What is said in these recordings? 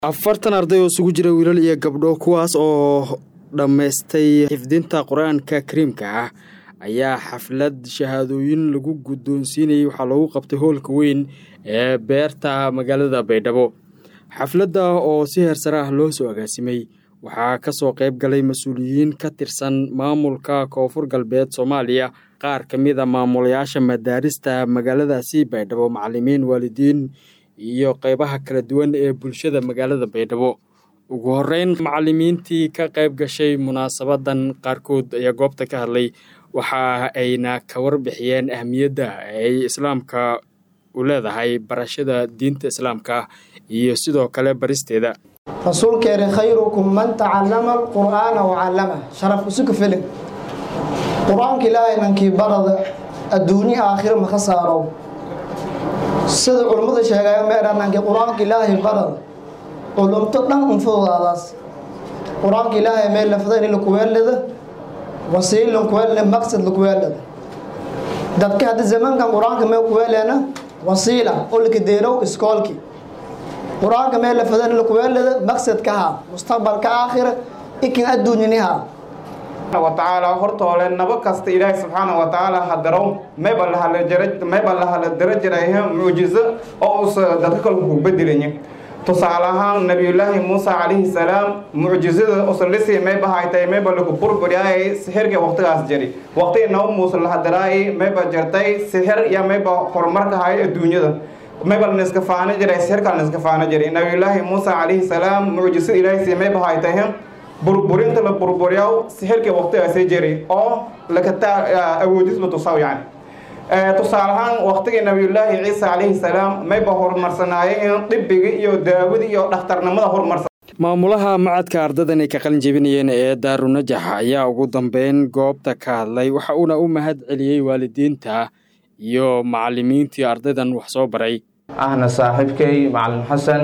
afartan arday oo isugu jira wiilal iyo gabdho kuwaas oo dhammaystay xifdinta qur-aanka kariimka ah ayaa xaflad shahaadooyin lagu guddoonsiinayay waxaa loogu qabtay hoolka weyn ee beerta magaalada baydhabo xafladda oo si heersare ah loo soo agaasimay waxaa ka soo qayb galay mas-uuliyiin ka tirsan maamulka koonfur galbeed soomaaliya qaar ka mid a maamulayaasha madaarista magaaladaasi baydhabo macalimiin waalidiin iyo qeybaha kala duwan ee bulshada magaalada baydhabo ugu horeyn macalimiintii ka qayb gashay munaasabadan qaarkood ayaa goobta ka hadlay waxa ayna ka warbixiyeen ahmiyadda ay islaamka u leedahay barashada diinta islaamka iyo sidoo kale baristeeda rasuulkeeni khayrukum man tacallama alqur'aana wacallama sharaf isuka filin qur-aanka ilaahay nankii barada adduunye aakhiro maka saarow sida culummada sheegaya meedha nankii qur-aanka ilaahay barada culumto dhan unfudaadaas qur-aanka ilaahay meel lafdayn lakuweelada wasiil lakuweelada maqsad lakuweelada dadka hadda zamankan qur-aanka mee kuweeleena wasiila oo lakadeerow iskoolki qur-aanka meel lafadan lakuweelada maqsadkaha mustaqbalka aakhira ikin adduunyaniha watacaala hortoole nabo kasta ilaahay subxaana watacaala hadarow mayba lahamayba lahala dara jirayha mucjizo oo uusa dadka kalku ku bedelaya tusaale ahaan nabiyullaahi muusa calayhi salaam mucjizada usalisi mayba haytay mayba laku burburiyaayay sixirka waqtigaas jari waqti nabo muuse lahadaraayay mayba jartay sixir iyo mayba horumarka hayo adduunyada mayba laniska faano jiray sixirka laniska faano jiray nabiyullaahi muusa calayhi salaam mucjizada ilaahay si mayba haytay burburinta la burburiyaw sixirkii waqtigaasi jiray oo lakataa awoodis la tusaw yani tusaale ahaan waqtigii nabiyullaahi ciisa calayhi salaam mayba horumarsanaayeen dhibigii iyo daawadii iyo dhakhtarnimada horumarsan maamulaha macadka ardadan ay ka qalin jebinayeen ee daarunajax ayaa ugu dambeyn goobta ka hadlay waxa uuna u mahad celiyey waalidiinta iyo macalimiintii ardaydan wax soo baray ahna saaxiibkay macalin xasan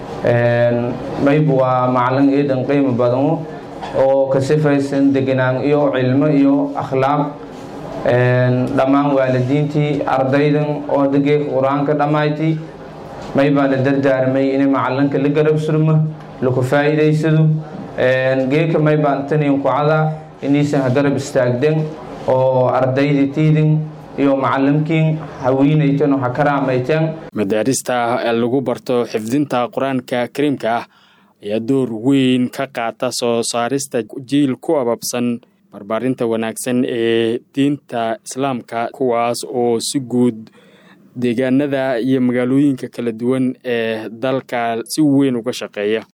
mayb waa macalin eedan qiimo badano oo ka sifaysan deganaan iyo cilmo iyo akhlaaq dhammaan waalidiintii ardaydan oo degee qur-aanka dhammayti maybaa la dardaarmay inay macalinka la garab surmo laku faa'iidaysado geeka maybaan taniin kucada inaysan ha garab istaagden oo ardayda tiidin iyo macalimkiin hawiinaytan oo ha karaamayteen madaarista lagu barto xifdinta qur-aanka kariimka ah ayaa door weyn ka qaata soo saarista jiil ku ababsan barbaarinta wanaagsan ee diinta islaamka kuwaas oo si guud deegaanada iyo magaalooyinka kala duwan ee dalka si weyn uga shaqeeya